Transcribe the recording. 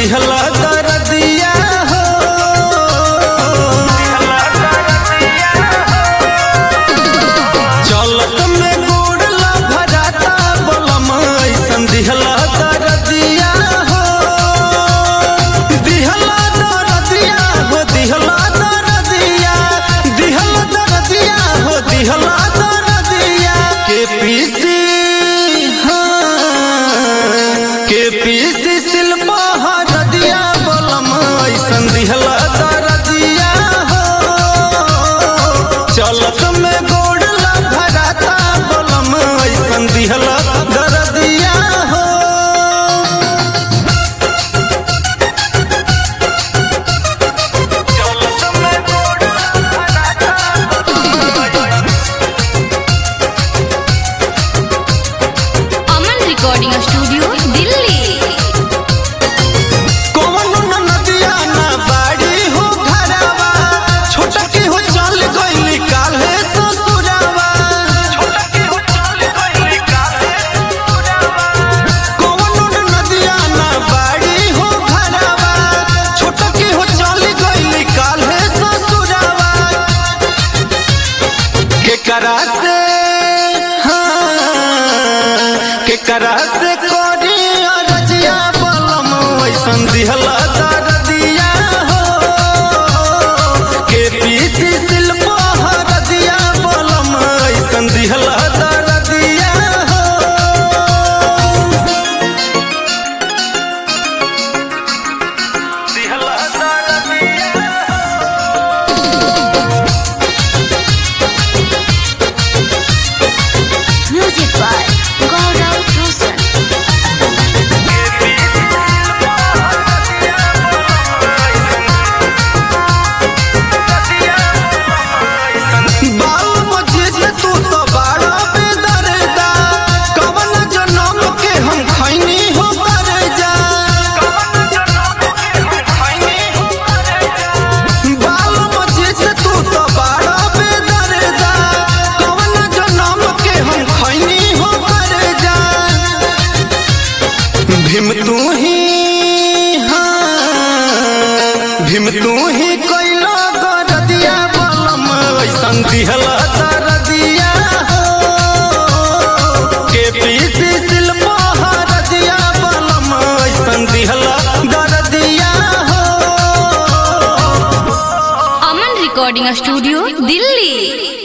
दिहला दरदिया हो चलत में गोड़ला भराता बलम ऐसन दिहला दरदिया हो दिहला दरदिया हो दिहला दरदिया दिहला दरदिया हो दिहला दरदिया के पीसी हाँ के पीसी शिल्पा हरदिया बलम ऐसन दिहला दरदिया हो चलत में गोड़ला भराता बलम ऐसन दिहला दरदिया हो अमन रिकॉर्डिंग स्टूडियो दिल्ली कौनो न नदिया ना बाड़ी हो घरवा छोटा की हो चल गइली काल्हे ससुरावा कौनो न नदिया ना बाड़ी हो घरवा छोटा की हो चल गइली काल्हे ससुरावा केकरा से हाँ केकरा से करी अरजिया बलम ऐसन दिहला दरदिया हो के पीसी शिल्पा हरदिया बलम ऐसन दिहला दरदिया हो म्यूजिक बाय गौरव रोशन बाल मझिज तू तो बाड़ा बेदर्दा कवन जनम के हम खैनी हो करजा बाल मझिज तू तो बाड़ा बेदर्दा कवन जनम के हम खैनी हो करजा भीम तू ही हाँ भीम तू ही कैला गरदिया बलम ऐसन दिहला दरदिया हो के पीसी शिल्पा हरदिया बलम ऐसन दिहला दरदिया हो अमन रिकॉर्डिंग स्टूडियो दिल्ली